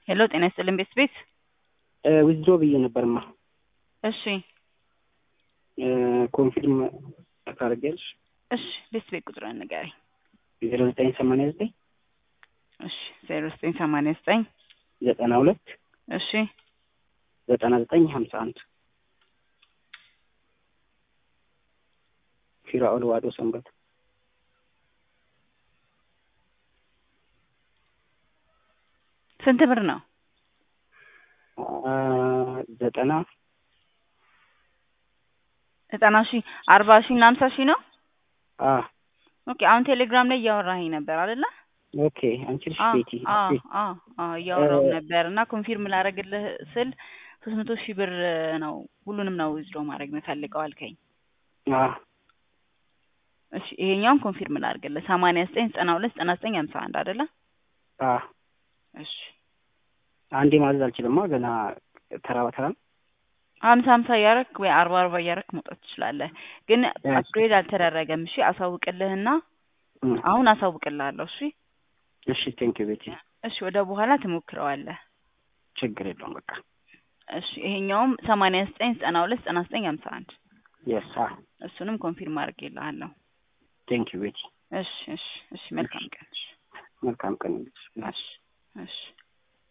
ሄሎ ጤና ይስጥልን ቤት ቤት ዊዝድሮ ብዬ ነበርማ እሺ ኮንፊርም ታደርጊያለሽ? እሺ ቤት ቤት ቁጥሩን ንገረኝ። ዜሮ ዘጠኝ ሰማንያ ዘጠኝ እሺ ዜሮ ዘጠኝ ሰማንያ ዘጠኝ ዘጠና ሁለት እሺ ዘጠና ዘጠኝ ሀምሳ አንድ ፊራኦል ዋዶ ሰንበት ስንት ብር ነው? ዘጠና ዘጠና ሺህ አርባ ሺህ እና ሀምሳ ሺህ ነው። አ ኦኬ አሁን ቴሌግራም ላይ እያወራኸኝ ነበር አይደለ? ኦኬ አንቺ ልጅ አዎ ቤቲ አዎ አዎ አዎ እያወራሁ ነበር እና ኮንፊርም ላደርግልህ ስል ሶስት መቶ ሺህ ብር ነው ሁሉንም ነው ዊዝድሮ ማድረግ የምፈልገው አልከኝ። አ እሺ ይሄኛውን ኮንፊርም ላድርግልህ ሰማንያ ዘጠኝ ዘጠና ሁለት ዘጠና ዘጠኝ ሀምሳ አንድ አይደለ? አ እሺ አንዴ ማዘዝ አልችልማ ገና ተራ በተራ ነው። ሀምሳ ሀምሳ እያረክ ወይ አርባ አርባ እያረክ መውጣት ትችላለህ። ግን አፕግሬድ አልተደረገም። እሺ አሳውቅልህና እም፣ አሁን አሳውቅልሃለሁ። እሺ እሺ ቴንክ ዩ ቤቲ እሺ ወደ በኋላ ትሞክረዋለህ። ችግር የለውም በቃ እሺ ይሄኛውም ሰማንያ ዘጠኝ ዘጠና ሁለት ዘጠና ዘጠኝ ሀምሳ አንድ የስ አ እሱንም ኮንፊርም አድርጌልሃለሁ። ቴንክ ዩ ቤቲ እሺ እሺ እሺ መልካም ቀን። እሺ መልካም ቀን ይሁንልሽ። እሺ እሺ